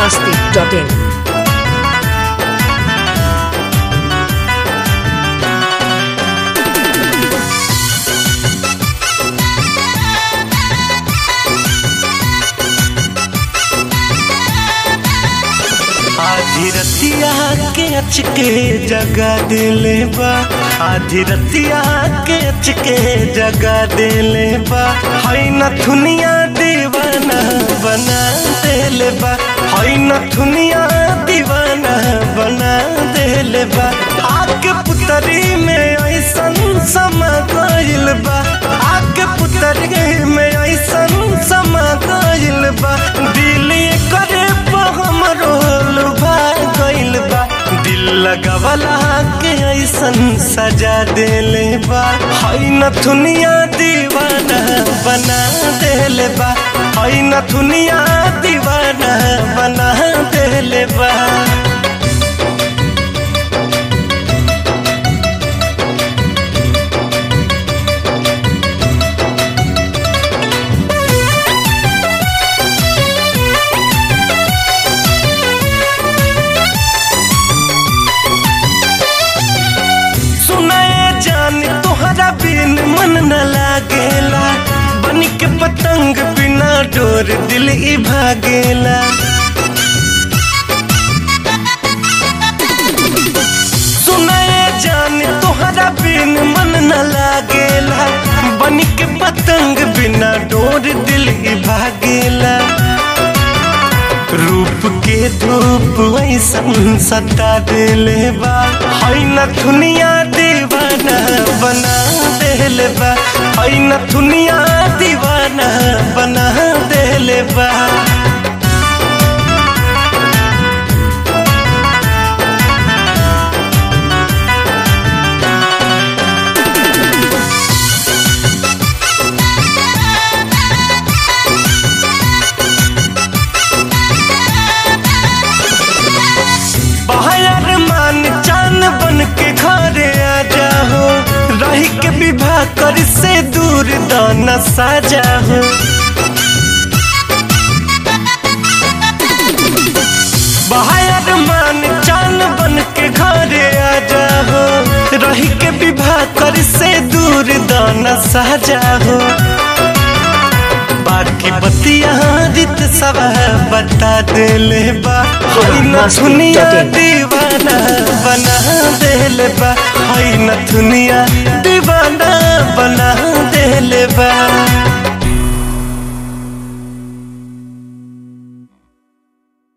masti.in. आधी रतिया के अचके जगा देले बा आधी रतिया के अचके जगा देले बा हई नथुनिया दीवाना बना देले बा हई नथुनिया दीवाना बना देले बा आके पुतरी में ऐसन समा गइल बा आके पुतरी में ऐसन समा गइल बा दिल करे हमरो लुभा गइल बा दिल लगवला के ऐसन सजा देले बा हई नथुनिया दीवाना बना देले बा हई नथुनिया दीवाना बना देले बा सुनाए जान तोहरा बिन मन न लागेला बन के पतंग बिना डोर दिल ई भागेला सुनाए जान तोहरा बिन मन न लागेला बन के पतंग बिना डोर दिल ई भागेला रूप के धूप ऐसन सता देले बा हई नथुनिया दीवाना बना देले बा हई नथुनिया दीवाना बना देले बा बाहर मान चान बन के घरे आ जाओ रही के विवाह कर से दूर दाना साजा हो बाहर मान चान बन के घरे आ जाओ रही के विवाह कर से दूर दाना साजा हो बाकी बतिया रित सब बता देले बा हई न दुनिया दीवाना बना देले बा हई न दुनिया दीवाना बना देले बा